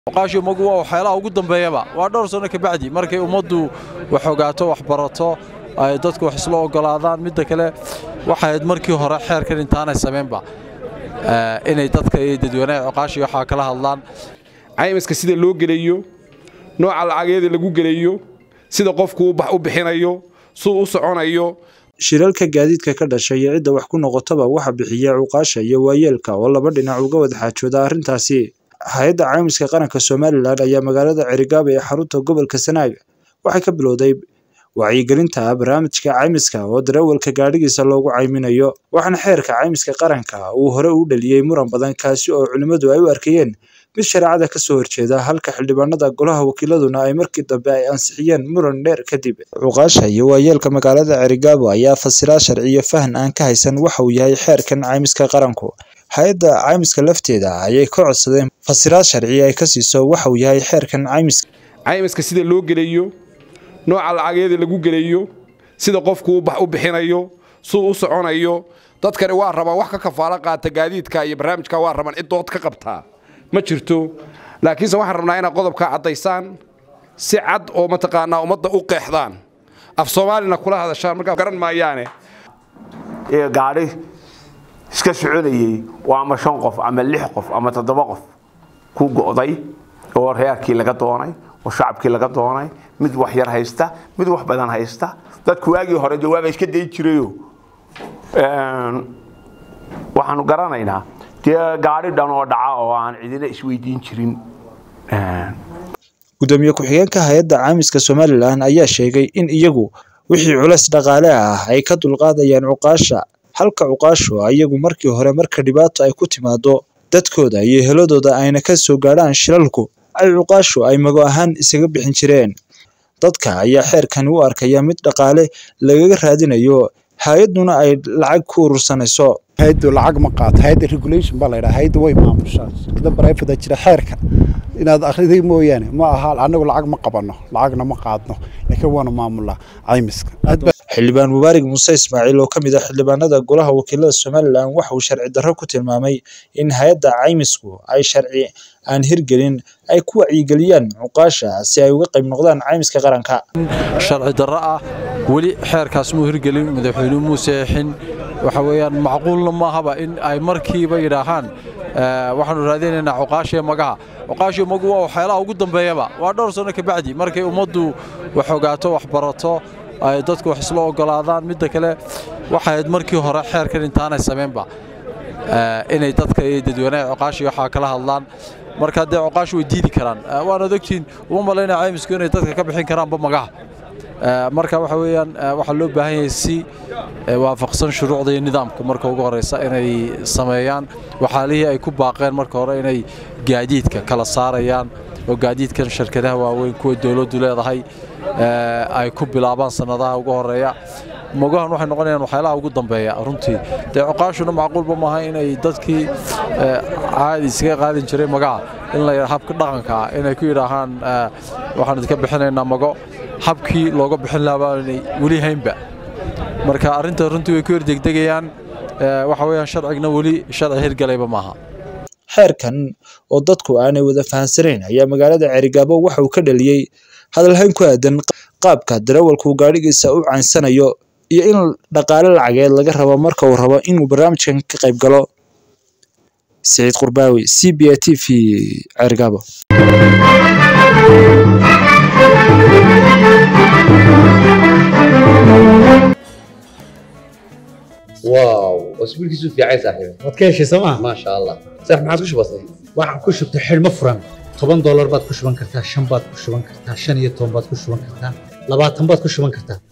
oqaashiyo magu waa waxyaalaha ugu dambeeyaba waa dhowr sano kabacdi markay ummaddu wax ogaato wax barato ay dadku wax isla ogolaadaan midda kale waxay ahayd markii hore xeerkan intaanay samaynba inay dadka iyo dadweynaha oqaashiyo waxaa kala hadlaan caymiska sida loo gelayo nooca lacageeda lagu gelayo sida qofku u bixinayo suu u soconayo shiralka gaadiidka ka dhashay iyo cidda wax ku noqotaba waxa bixiya cuqaasha iyo waayeelka oo laba dhinac uga wada xaajooda arrintaasi hay-adda caymiska qaranka somalilan ayaa magaalada cerigaaba ee xarunta gobolka sanaag waxay ka bilowday wacyigelinta barnaamijka caymiska oo darawalka gaadhigiisa loogu cayminayo waxaana xeerka caymiska qaranka uu hore u dhaliyey muran badan kaasi oo culimmadu ay u arkayeen mid shareecada ka soo horjeeda halka xildhibaanada golaha wakiiladuna ay markii dambe ay ansixiyeen muran dheer kadib cuqaasha iyo waayeelka magaalada cerigaabo ayaa fasiraa sharci iyo fahan aan ka haysan waxa uu yahay xeerkan caymiska qaranku hay-adda caymiska lafteeda ayay ka codsadeen fasiraad sharci ay ka siiso waxa uu yahay xeerkan caymiska caymiska sida loo gelayo nooca lacageeda lagu gelayo sida qofku u bixinayo suu u soconayo dadkani waa rabaan wax ka kafaalo qaata gaadiidka iyo barnaamijka waa rabaan cid dood ka qabtaa ma jirto laakiinse waxaan rabnaa inaad qodobkaa caddaysaan si cad oo mataqaanaa ummadda u qeexdaan af soomaalina kula hadashaan markaa garan maayaane gaadhi iska soconayey waa ama shan qof ama lix qof ama toddoba qof ku go'day oo reerkii laga doonay oo shacabkii laga doonay mid wax yar haysta mid wax badan haysta dadku waagii hore jawaaba iska dayn jirayo waxaanu garanaynaa dee gaadhi dhan oo dhaca oo aan cidina isweydiin jirin gudoomiye ku-xigeenka hay-adda caymiska somalilan ayaa sheegay in iyagu wixii culays dhaqaale ah ay ka dulqaadayaan cuqaasha halka cuqaashu iyagu markii hore marka dhibaato ay ku timaado dadkooda iyo heladooda ayna ka soo gaadhaan shilalku ay cuqaashu ay mago ahaan isaga bixin jireen dadka ayaa xeerkani u arkaya mid dhaqaale lagaga raadinayo hay-adduna ay lacag ku urursanayso hayaddu lacag ma qaato hayadda regulation baa laydhaha hayadda way maamushaa shirkada barayfada jira xeerka inaad akhriday mooyaane ma aha annagu lacag ma qabanno lacagna ma qaadno laakiin waanu maamulaa caymiska xildhibaan mubaarig muuse ismaaciil oo ka mid ah xildhibaanada golaha wakiilada somalilan waxa uu sharci darro ku tilmaamay in hay-adda caymisku ay sharci aan hirgelin ay ku wacyigeliyaan cuqaasha si ay uga qayb noqdaan caymiska qaranka sharci darro ah weli xeerkaas muu hirgelin madaxweynuhu muu seexin waxa weeyaan macquulna maahaba in ay markiiba yidhaahaan waxaanu raadinaynaa cuqaashiya magaha cuqaashiya magu waa waxyaalaha ugu dambeeyaba waa dhowr sano kabacdi markay ummaddu wax ogaato wax barato ay dadku wax isla ogolaadaan midda kale waxay ahayd markii hore xeerkan intaanay samaynba inay dadka iyo dadweynaha cuqaashiya waxaa kala hadlaan marka dee cuqaashu way diidi karaan waanaad ogtihiin uma malaynaya caymisku inay dadka ka bixin karaanba magaha marka waxa weeyaan waxaa loo baahan yahay si waafaqsan shuruucda iyo nidaamka marka ugu horeysa inay sameeyaan waxaalihii ay ku baaqeen marka hore inay gaadiidka kala saarayaan oo gaadiidkan shirkadaha waaweyn kuwa dowladdu leedahay ay ku bilaabaan sannadaha ugu horeeya mogahan waxay noqonayaan waxyaalaha ugu dambeeya runtii dee cuqaashuna macquulba maaha inay dadkii caadi iskaga qaadin jiray magaha in la habka dhaqanka ah inay ku yidhaahaan waxaan idinka bixinaynaa mago habkii looga bixin lahaa baanay weli haynba marka arrinta runtii way ku hordegdegayaan waxa weeyaan sharcigna weli sharci hirgalayba maaha xeerkan oo dadku aanay wada fahansanayn ayaa magaalada cerigaabo waxa uu ka dhaliyey hadalhayn ku aadan qaabka darawalku gaadhigiisa u caynsanayo iyo in dhaqaale lacageed laga rabo marka uu rabo inuu barnaamijkan ka qayb galo siciid qurbaawi c b a t v cerigaabo واو اسبوعك في عايز صاحبي waad ka heshay sooma ما شاء الله صح ما عاد وش بصير waxaan ku shubtay xidhmo furan toban doolar baad ku shuban kartaa shan baad ku shuban kartaa shan iyo toban baad ku shuban kartaa labaatan baad ku shuban kartaa